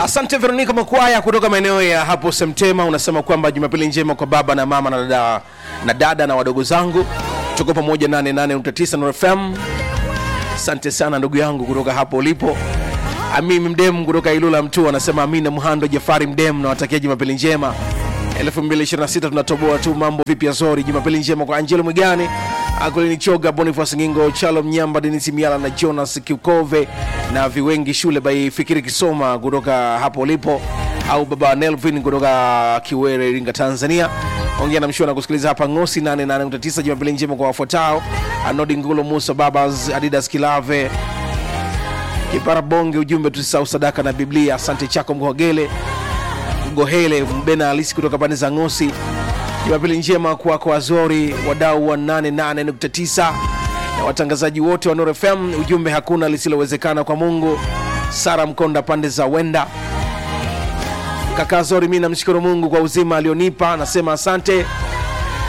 Asante Veronica Makwaya kutoka maeneo ya hapo Semtema, unasema kwamba Jumapili njema kwa baba na mama na dada na, dada na wadogo zangu, tuko pamoja 88.9 Nuru FM. Asante sana ndugu yangu kutoka hapo ulipo. Amimi Mdem kutoka Ilula Mtu anasema Amina Muhando Jafari Mdem, nawatakia Jumapili njema 2026 tunatoboa tu mambo vipi Azori. Jumapili njema kwa Angelo Mwigani, Akolini Choga, Boniface Ngingo, Chalo Mnyamba, Denis Miala na Jonas Kiukove na Viwengi Shule by Fikiri Kisoma kutoka hapo ulipo, au baba Nelvin kutoka Kiwere, Iringa, Tanzania. Ongea na mshua na kusikiliza hapa Ngosi 88.9. Jumapili njema kwa wafuatao: Anodi Ngulo, Musa Babas, Adidas Kilave, Kipara Bonge. Ujumbe tusisahau sadaka na Biblia. Asante chako Mhogele Gohele Mbena Alisi kutoka pande za Ngosi. Jumapili njema kwako Azori, wadau wa 88.9 na watangazaji wote wa Nuru FM. Ujumbe hakuna lisilowezekana kwa Mungu. Sara Mkonda pande za Wenda. Kaka Azori, mi namshukuru Mungu kwa uzima alionipa, nasema asante.